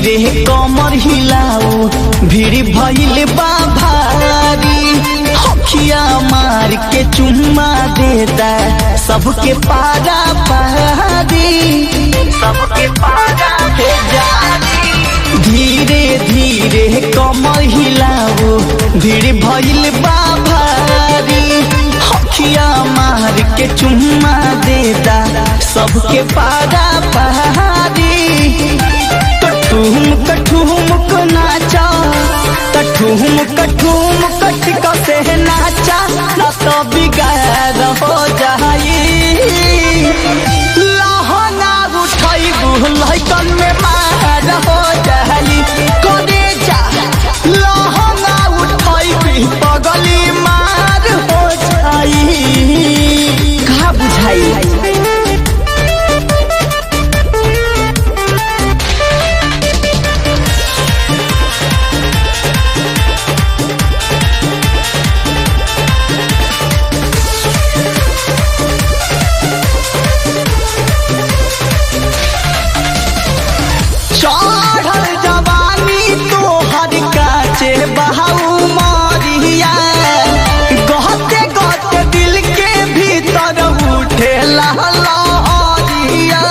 धीरे कमर हिलाऊ भीड़ भइल बा भारी हखिया मार के चुम्मा देता सबके पारा पारी सबके पारा हो जारी धीरे धीरे कमर हिलाऊ भीड़ भइल बा भारी हखिया मार के चुम्मा देता सबके पारा पहाड़ी कठुम कठुम को नाचा कठुम कठुम कट कसे नाचा न तो बिगाड़ हो जाई लहना उठाई लहकन में मार हो जाई करे जा लहना उठाई पगली मार हो जाई कहा बुझाई चढ़ल जवानी तोहर काचे बहाऊ मारिया गहते गहते दिल के भीतर उठे लहरिया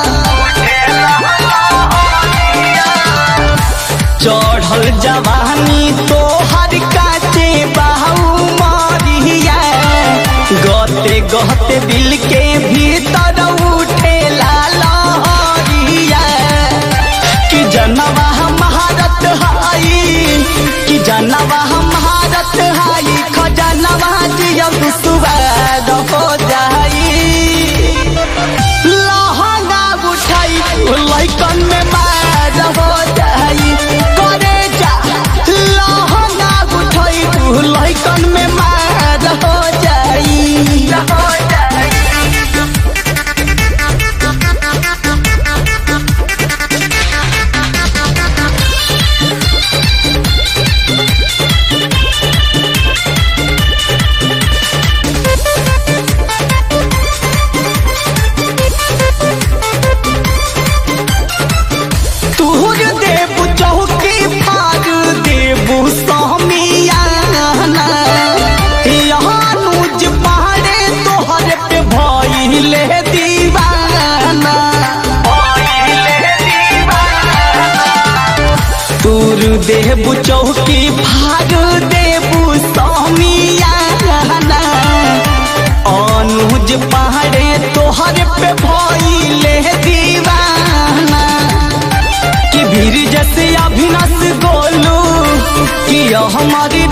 चढ़ल जवानी तोहर काचे बहाऊ मारिया गहते गहते दिल के भीतर उठे लहरिया कि जनवा महारत हाई कि जनवा महारत हाई खजनवा जियब सुवाद हो जाई लहंगा उठाई लैकन में मार हो जाई करे जा लहंगा उठाई लैकन में मार हो जाई हो जाई तूर देबू चौकी फार देबू समियाना यहाँ नूज पहाड़े तोहर पे भइले दीवाना तूर देबू चौकी फार देबू समियाना अनुज पहाड़े तोहर पे भइले दीवाना कि भीड़ जैसे अभिनस गोलू कि यह हमारी